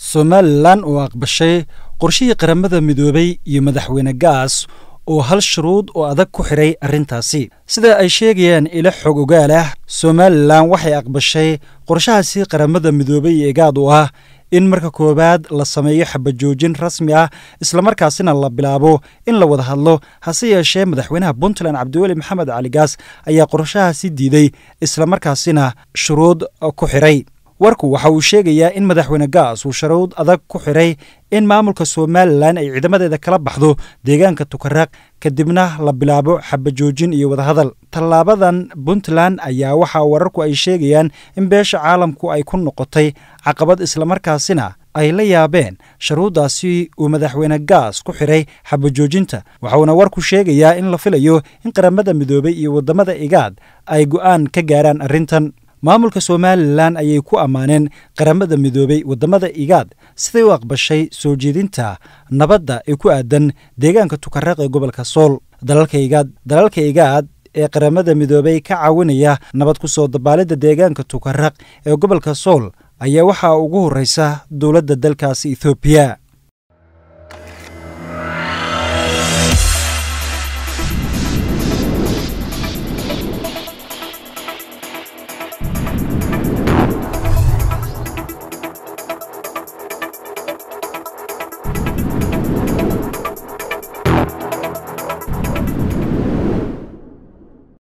somalilan oo aqbashay qorshihii qaramada midoobay iyo madaxweyne gaas oo hal shuruud oo adag ku xidhay arrintaasi sida ay sheegayaan ilo xog ogaal ah somalilan waxay aqbashay qorshahaasi qaramada midoobay iyo egaad u ah in marka koowaad la sameeyo xabajoojin rasmi ah islamarkaasina la bilaabo in la wada hadlo hase yeeshee madaxweynaha puntland cabdiweli maxamed cali gaas ayaa qorshahaasi diiday islamarkaasina shuruud ku xidhay warku waxa uu sheegayaa in madaxweyne gaas uu shuruud adag ku xidhay in maamulka somalilan ay ciidamadeeda kala baxdo deegaanka tukaraq kadibna la bilaabo xabajoojin iyo wadahadal tallaabadan puntland ayaa waxaa wararku ay sheegayaan in beesha caalamku ay ku noqotay caqabad islamarkaasina ay la yaabeen shuruuddaasi uu madaxweyne gaas ku xidhay xabajoojinta waxauna warku sheegayaa in la filayo in qaramada midoobay iyo waddamada igaad ay go'aan ka gaaraan arrintan maamulka somalilan ayay ku ammaaneen qaramada midoobay waddamada igaad siday u aqbashay soo jeedinta nabadda ee ku aadan deegaanka tukaraq ee gobolka sool dalalka igaad dalalka igaad ee qaramada midoobay ka caawinaya nabad ku soo dabaalidda deegaanka tukaraq ee gobolka sool ayaa waxaa ugu horreysa dowladda dalkaasi ethoobiya